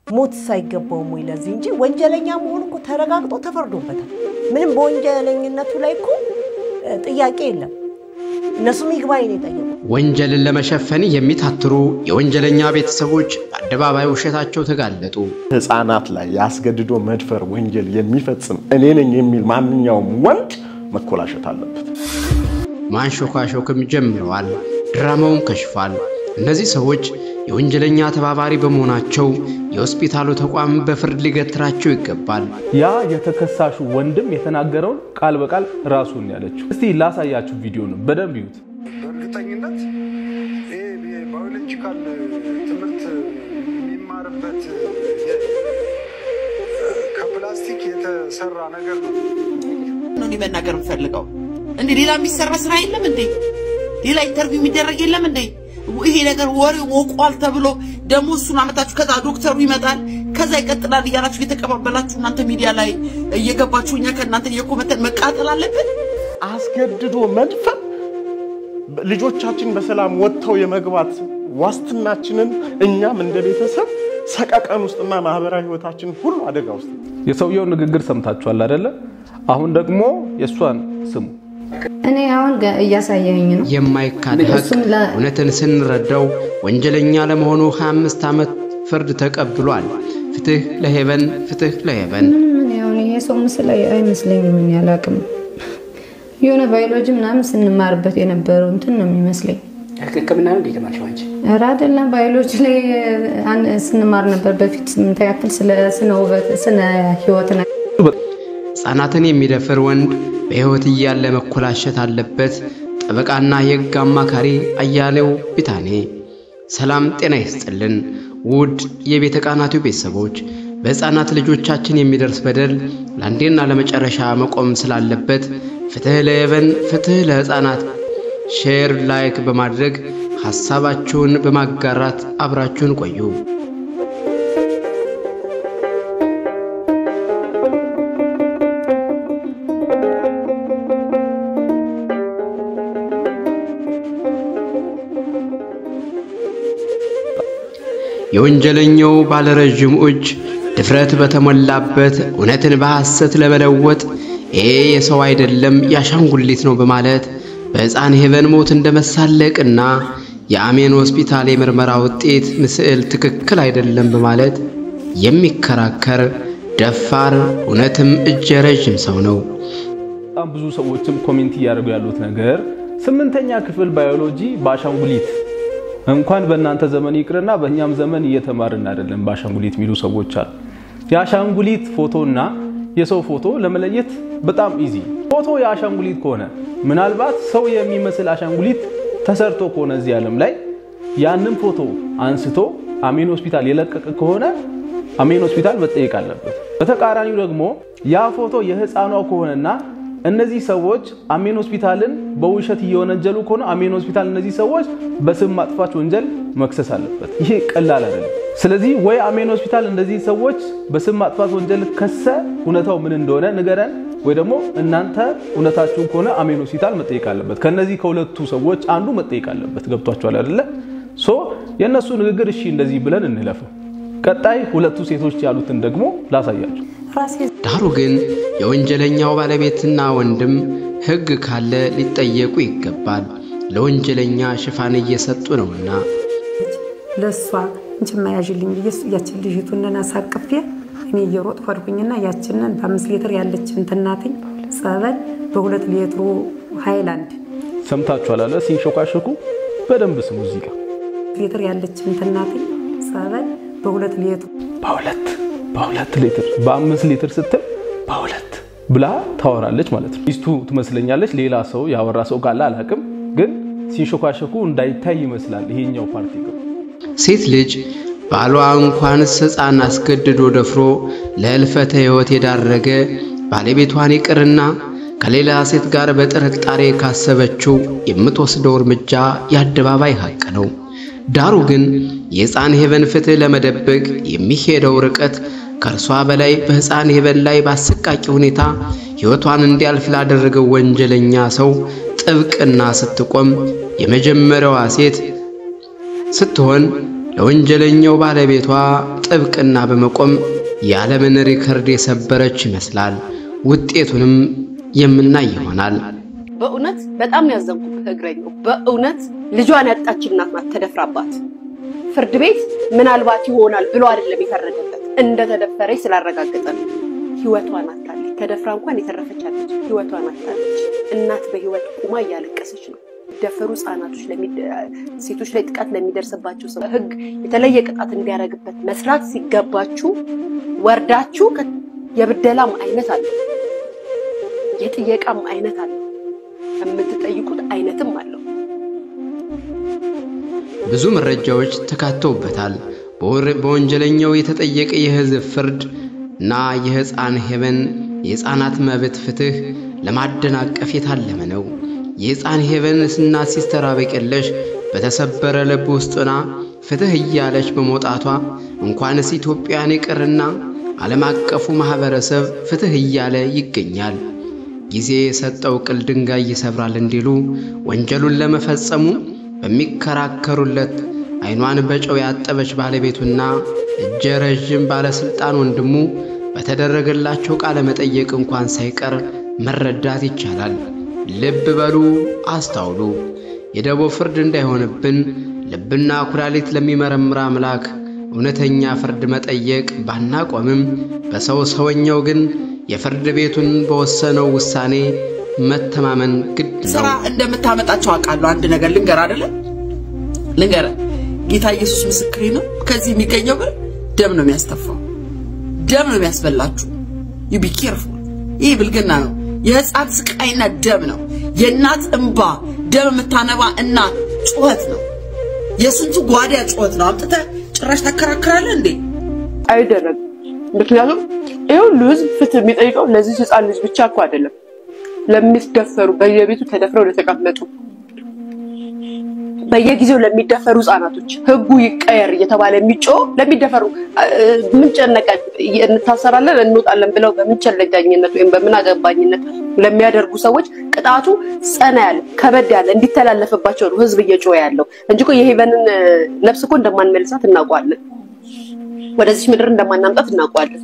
ሞት ሳይገባውም ወይ ለዚህ እንጂ ወንጀለኛ መሆኑ እኮ ተረጋግጦ ተፈርዶበታል። ምንም በወንጀለኝነቱ ላይ እኮ ጥያቄ የለም። እነሱም ይግባኝ ነው የጠየቁት። ወንጀልን ለመሸፈን የሚታትሩ የወንጀለኛ ቤተሰቦች በአደባባይ ውሸታቸው ተጋለጡ። ህፃናት ላይ የአስገድዶ መድፈር ወንጀል የሚፈጽም እኔ ነኝ የሚል ማንኛውም ወንድ መኮላሸት አለበት። ማንሾካሾክም ጀምረዋል። ድራማውን ከሽፏል። እነዚህ ሰዎች የወንጀለኛ ተባባሪ በመሆናቸው የሆስፒታሉ ተቋም በፍርድ ሊገትራቸው ይገባል። ያ የተከሳሹ ወንድም የተናገረውን ቃል በቃል ራሱን ያለችው። እስቲ ላሳያችሁ ቪዲዮ ነው፣ በደንብ ይዩት። በእርግጠኝነት ይሄ ባዮሎጂካል ትምህርት የሚማርበት ከፕላስቲክ የተሰራ ነገር ነው። ነው እኔ መናገር የምፈልገው። እንዴ ሌላ የሚሰራ ስራ የለም እንዴ? ሌላ ኢንተርቪው የሚደረግ የለም እንዴ? ይሄ ነገር ወሬ ሞቋል ተብሎ ደግሞ እሱን አመጣችሁ፣ ከዛ ዶክተሩ ይመጣል፣ ከዛ ይቀጥላል እያላችሁ እየተቀባበላችሁ እናንተ ሚዲያ ላይ እየገባችሁ እኛ ከእናንተ እየኮመተን መቃጠል አለብን። አስገድዶ መድፈር ልጆቻችን በሰላም ወጥተው የመግባት ዋስትናችንን እኛም እንደ ቤተሰብ ሰቀቀን ውስጥና ማህበራዊ ህይወታችን ሁሉ አደጋ ውስጥ የሰውየው ንግግር ሰምታችኋል አይደለ? አሁን ደግሞ የእሷን ስሙ። እኔ አሁን ገ- እያሳየኝ ነው። የማይካድ ሀቅ እሱም ለ- እውነትን ስንረዳው ወንጀለኛ ለመሆኑ 25 ዓመት ፍርድ ተቀብሏል። ፍትህ ለሄቨን፣ ፍትህ ለሄቨን። ምንም ምን ያሁን ይሄ ሰው ምስል አይ- አይመስለኝም። ምን ያላቅም የሆነ ባዮሎጂ ምናምን ስንማርበት የነበረው እንትን ነው የሚመስለኝ። ሕክምና ነው እንዴት ማልሽው አንቺ? ኧረ አይደለም ባዮሎጂ ላይ አን- ስንማር ነበር በፊት ስምንተኛ ክፍል ስለ ስነ ውበት ስነ ህይወት ነው ሕፃናትን የሚደፍር ወንድ በሕይወት እያለ መኮላሸት አለበት። ጠበቃና የሕግ አማካሪ አያሌው ቢታኔ። ሰላም ጤና ይስጥልን ውድ የቤተ ቃናቱ ቤተሰቦች፣ በሕፃናት ልጆቻችን የሚደርስ በደል ለአንዴና ለመጨረሻ መቆም ስላለበት ፍትሕ ለሄቨን ፍትሕ ለሕፃናት ሼር፣ ላይክ በማድረግ ሐሳባችሁን በማጋራት አብራችሁን ቆዩ። የወንጀለኛው ባለረዥም እጅ ድፍረት በተሞላበት እውነትን በሐሰት ለመለወጥ ይሄ የሰው አይደለም የአሻንጉሊት ነው በማለት በሕፃን ሄቨን ሞት እንደመሳለቅና የአሜን ሆስፒታል የምርመራ ውጤት ምስል ትክክል አይደለም በማለት የሚከራከር ደፋር እውነትም እጀ ረዥም ሰው ነው። በጣም ብዙ ሰዎችም ኮሜንት እያደረጉ ያሉት ነገር ስምንተኛ ክፍል ባዮሎጂ በአሻንጉሊት እንኳን በእናንተ ዘመን ይቅርና በእኛም ዘመን እየተማርን አይደለም በአሻንጉሊት የሚሉ ሰዎች አሉ። የአሻንጉሊት ፎቶና የሰው ፎቶ ለመለየት በጣም ኢዚ። ፎቶ የአሻንጉሊት ከሆነ ምናልባት ሰው የሚመስል አሻንጉሊት ተሰርቶ ከሆነ እዚህ ዓለም ላይ ያንን ፎቶ አንስቶ አሜን ሆስፒታል የለቀቀ ከሆነ አሜን ሆስፒታል መጠየቅ አለበት። በተቃራኒው ደግሞ ያ ፎቶ የህፃኗ ከሆነና እነዚህ ሰዎች አሜን ሆስፒታልን በውሸት እየወነጀሉ ከሆነ አሜን ሆስፒታል እነዚህ ሰዎች በስም ማጥፋት ወንጀል መክሰስ አለበት። ይሄ ቀላል አይደለም። ስለዚህ ወይ አሜን ሆስፒታል እንደዚህ ሰዎች በስም ማጥፋት ወንጀል ከሰ እውነታው ምን እንደሆነ ንገረን፣ ወይ ደግሞ እናንተ እውነታችሁን ከሆነ አሜን ሆስፒታል መጠየቅ አለበት። ከነዚህ ከሁለቱ ሰዎች አንዱ መጠየቅ አለበት። ገብቷችኋል አይደለ? ሶ የእነሱ ንግግር እሺ እንደዚህ ብለን እንለፈው። ቀጣይ ሁለቱ ሴቶች ያሉትን ደግሞ ላሳያቸው። ዳሩ ግን የወንጀለኛው ባለቤትና ወንድም ሕግ ካለ ሊጠየቁ ይገባል። ለወንጀለኛ ሽፋን እየሰጡ ነውና። ለእሷ እንቺ ማያዥልኝ ብዬ እሱ ያችን ልጅቱንን አሳቅፌ እኔ እየሮጥኩ ሄድኩኝና ያችንን በአምስት ሊትር ያለችን ትናትኝ ጸበል በሁለት ሊትሩ ሃይላንድ ሰምታችኋል አለ ሲንሾካሾኩ። በደንብ ስሙ እዚህ ጋር ሊትር ያለችን ትናትኝ ጸበል በሁለት ሊትሩ በሁለት በሁለት ሊትር በአምስት ሊትር ስትል በሁለት ብላ ታወራለች ማለት ነው። ሚስቱ ትመስለኛለች። ሌላ ሰው ያወራ ሰው ካለ አላቅም፣ ግን ሲንሾካሾኩ እንዳይታይ ይመስላል ይሄኛው ፓርቲ ነው። ሴት ልጅ ባሏ እንኳንስ ሕፃን አስገድዶ ደፍሮ ለሕልፈተ ሕይወት የዳረገ ባለቤቷን ይቅርና ከሌላ ሴት ጋር በጥርጣሬ ካሰበችው የምትወስደው እርምጃ የአደባባይ ሐቅ ነው። ዳሩ ግን የሕፃን ሄቨን ፍትሕ ለመደበቅ የሚሄደው ርቀት ከእርሷ በላይ በሕፃን ሄቨን ላይ በአሰቃቂ ሁኔታ ሕይወቷን እንዲያልፍ ላደረገው ወንጀለኛ ሰው ጥብቅና ስትቆም የመጀመሪያዋ ሴት ስትሆን ለወንጀለኛው ባለቤቷ ጥብቅና በመቆም የዓለምን ሪከርድ የሰበረች ይመስላል። ውጤቱንም የምናይ ይሆናል። በእውነት በጣም ያዘንኩበት እግረኛው በእውነት ልጇን ያጣች እናት ናት ተደፍራባት። ፍርድ ቤት ምናልባት ይሆናል ብሎ አይደለም የፈረደበት እንደተደፈረች ስላረጋገጠ ነው። ህይወቷን አታለች። ተደፍራ እንኳን የተረፈች አለች። ህይወቷን አታለች። እናት በህይወት ቁማ እያለቀሰች ነው። ደፈሩ ህጻናቶች፣ ሴቶች ላይ ጥቃት ለሚደርስባቸው ሰው ህግ የተለየ ቅጣት እንዲያደርግበት መስራት ሲገባችሁ ወርዳችሁ የብደላም አይነት አለው፣ የጥየቃም አይነት አለው፣ የምትጠይቁት አይነትም አለው። ብዙ መረጃዎች ተካተውበታል። በወንጀለኛው የተጠየቀ የህዝብ ፍርድ እና የህፃን ሄቨን የህፃናት መብት ፍትህ ለማደናቀፍ የታለመ ነው። የህፃን ሄቨን እናት ሲስተር አበቀለሽ በተሰበረ ልብ ውስጥና ፍትህ እያለች በመውጣቷ እንኳንስ ኢትዮጵያን ይቅርና ዓለም አቀፉ ማህበረሰብ ፍትህ እያለ ይገኛል። ጊዜ የሰጠው ቅል ድንጋይ ይሰብራል እንዲሉ ወንጀሉን ለመፈጸሙ በሚከራከሩለት አይኗን በጨው ያጠበች ባለቤቱና እጀ ረዥም ባለስልጣን ወንድሙ በተደረገላቸው ቃለ መጠየቅ እንኳን ሳይቀር መረዳት ይቻላል። ልብ በሉ፣ አስታውሉ። የደቦ ፍርድ እንዳይሆንብን ልብና ኩላሊት ለሚመረምር አምላክ እውነተኛ ፍርድ መጠየቅ ባናቆምም በሰው ሰውኛው ግን የፍርድ ቤቱን በወሰነው ውሳኔ መተማመን ግድ ስራ እንደምታመጣቸው አውቃለሁ። አንድ ነገር ልንገር አይደለ ልንገር፣ ጌታ ኢየሱስ ምስክሬ ነው። ከዚህ የሚገኘው ብር ደም ነው የሚያስተፋው፣ ደም ነው የሚያስበላችሁ። ዩ ቢ ኬርፉል። ይህ ብልግና ነው። የህፃን ስቃይና ደም ነው። የእናት እንባ ደም የምታነባ እናት ጩኸት ነው። የስንቱ ጓዳ ጩኸት ነው። አምጥተህ ጭራሽ ታከራክራለህ እንዴ? አይደረግም። ምክንያቱም ይህ ሁሉ ህዝብ ፍትህ የሚጠይቀው ለዚህ ህፃን ልጅ ብቻ እኮ አይደለም፣ ለሚደፈሩ በየቤቱ ተደፍረው ለተቀመጡ በየጊዜው ለሚደፈሩ ህጻናቶች ህጉ ይቀየር እየተባለ የሚጮህ ለሚደፈሩ ምን ጨነቀን እንታሰራለን እንወጣለን ብለው በምንቸለጃኝነት ወይም በምናገባኝነት ለሚያደርጉ ሰዎች ቅጣቱ ጸና ያለ ከበድ ያለ እንዲተላለፍባቸው ነው ህዝብ እየጮኸ ያለው እንጂ እኮ የሄቨንን ነፍስ እኮ እንደማንመልሳት እናውቀዋለን። ወደዚህ ምድር እንደማናምጣት እናውቀዋለን።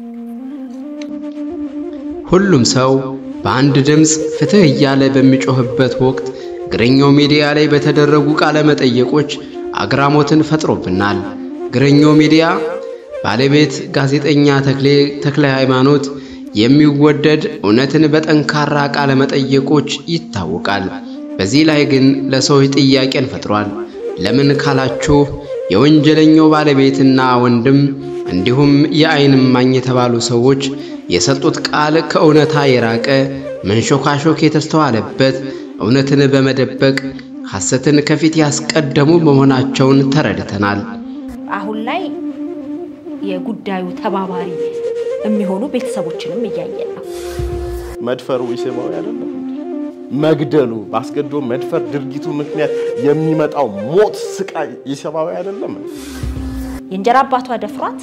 ሁሉም ሰው በአንድ ድምፅ ፍትህ እያለ በሚጮህበት ወቅት እግረኛው ሚዲያ ላይ በተደረጉ ቃለ መጠየቆች አግራሞትን ፈጥሮብናል። እግረኛው ሚዲያ ባለቤት ጋዜጠኛ ተክሌ ተክለ ሃይማኖት የሚወደድ እውነትን በጠንካራ ቃለ መጠየቆች ይታወቃል። በዚህ ላይ ግን ለሰዎች ጥያቄን ፈጥሯል። ለምን ካላችሁ የወንጀለኛው ባለቤትና ወንድም እንዲሁም የዓይን እማኝ የተባሉ ሰዎች የሰጡት ቃል ከእውነታ የራቀ መንሾካሾክ የተስተዋለበት እውነትን በመደበቅ ሐሰትን ከፊት ያስቀደሙ መሆናቸውን ተረድተናል። አሁን ላይ የጉዳዩ ተባባሪ የሚሆኑ ቤተሰቦችንም እያየን ነው። መድፈሩ ኢሰብአዊ አይደለም? መግደሉ በአስገድዶ መድፈር ድርጊቱ ምክንያት የሚመጣው ሞት፣ ስቃይ ኢሰብአዊ አይደለም? የእንጀራ አባቷ ደፍሯት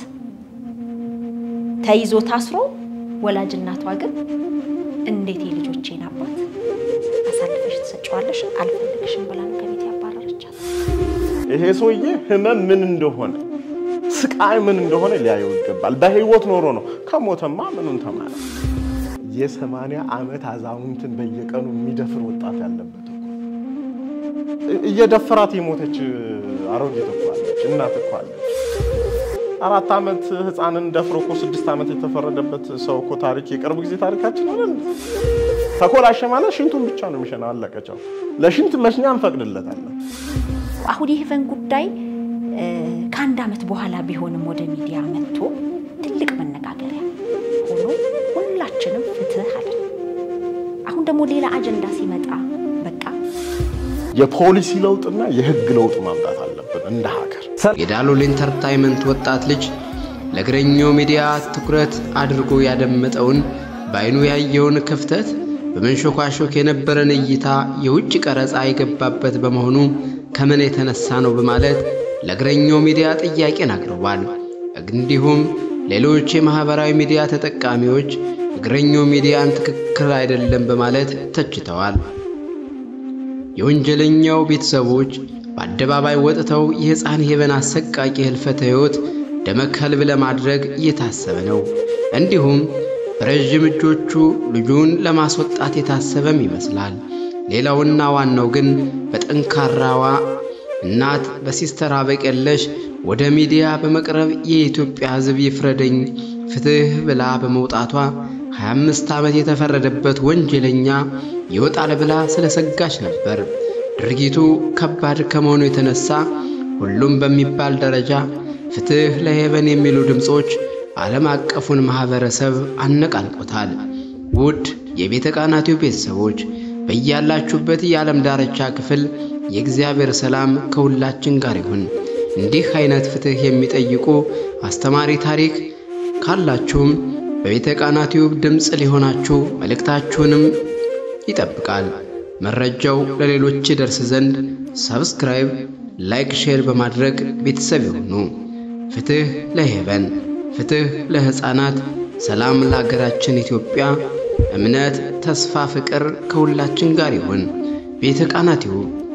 ተይዞ ታስሮ፣ ወላጅ እናቷ ግን እንዴት የልጆቼን አባት አሳልፈሽ ትሰጪዋለሽ? አልፈልግሽም ብላ ነው ከቤት ያባረረቻት። ይሄ ሰውዬ ህመም ምን እንደሆነ ስቃይ ምን እንደሆነ ሊያየው ይገባል። በህይወት ኖሮ ነው። ከሞተማ ምኑን ተማረ? የሰማንያ ዓመት አዛውንትን በየቀኑ የሚደፍር ወጣት ያለበት እኮ እየደፈራት የሞተች አሮጊት እኮ አለች፣ እናት እኮ አለች። አራት ዓመት ህፃንን ደፍሮ እኮ ስድስት ዓመት የተፈረደበት ሰው እኮ ታሪክ የቅርብ ጊዜ ታሪካችን አይደል? ተኮላሸ ማለት ሽንቱን ብቻ ነው የሚሸናው። አለቀቸው። ለሽንት መሽኛ እንፈቅድለታለን። አሁን የሄቨን ጉዳይ ከአንድ ዓመት በኋላ ቢሆንም ወደ ሚዲያ መጥቶ ትልቅ መነጋገሪያ ሆኖ ሁላችንም ፍትህ አለን። አሁን ደግሞ ሌላ አጀንዳ ሲመጣ በቃ የፖሊሲ ለውጥና የህግ ለውጥ ማምጣት አለብን እንደ ሀገር። የዳሎል ኢንተርታይመንት ወጣት ልጅ ለእግረኛው ሚዲያ ትኩረት አድርጎ ያደመጠውን በአይኑ ያየውን ክፍተት በመንሾካሾክ የነበረን እይታ የውጭ ቀረጻ የገባበት በመሆኑ ከምን የተነሳ ነው በማለት ለእግረኛው ሚዲያ ጥያቄን አቅርቧል። እንዲሁም ሌሎች የማህበራዊ ሚዲያ ተጠቃሚዎች እግረኛው ሚዲያን ትክክል አይደለም በማለት ተችተዋል። የወንጀለኛው ቤተሰቦች በአደባባይ ወጥተው የሕፃን ሄቨን አሰቃቂ ህልፈተ ሕይወት ደመከልብ ለማድረግ እየታሰበ ነው። እንዲሁም በረዥም እጆቹ ልጁን ለማስወጣት የታሰበም ይመስላል። ሌላውና ዋናው ግን በጠንካራዋ እናት በሲስተር አበቀለሽ ወደ ሚዲያ በመቅረብ የኢትዮጵያ ሕዝብ ይፍረደኝ ፍትሕ ብላ በመውጣቷ 25 ዓመት የተፈረደበት ወንጀለኛ ይወጣል ብላ ስለሰጋች ነበር። ድርጊቱ ከባድ ከመሆኑ የተነሳ ሁሉም በሚባል ደረጃ ፍትሕ ለሄቨን የሚሉ ድምፆች ዓለም አቀፉን ማኅበረሰብ አነቃንቆታል። ውድ የቤተ ቃናቲው ቤተሰቦች በያላችሁበት የዓለም ዳርቻ ክፍል የእግዚአብሔር ሰላም ከሁላችን ጋር ይሁን። እንዲህ አይነት ፍትሕ የሚጠይቁ አስተማሪ ታሪክ ካላችሁም በቤተ ቃና ቲዩብ ድምፅ ሊሆናችሁ መልእክታችሁንም ይጠብቃል። መረጃው ለሌሎች ይደርስ ዘንድ ሰብስክራይብ፣ ላይክ፣ ሼር በማድረግ ቤተሰብ ይሁኑ። ፍትሕ ለሄቨን፣ ፍትሕ ለሕፃናት፣ ሰላም ለሀገራችን ኢትዮጵያ፣ እምነት፣ ተስፋ፣ ፍቅር ከሁላችን ጋር ይሁን። ቤተ ቃና ቲዩብ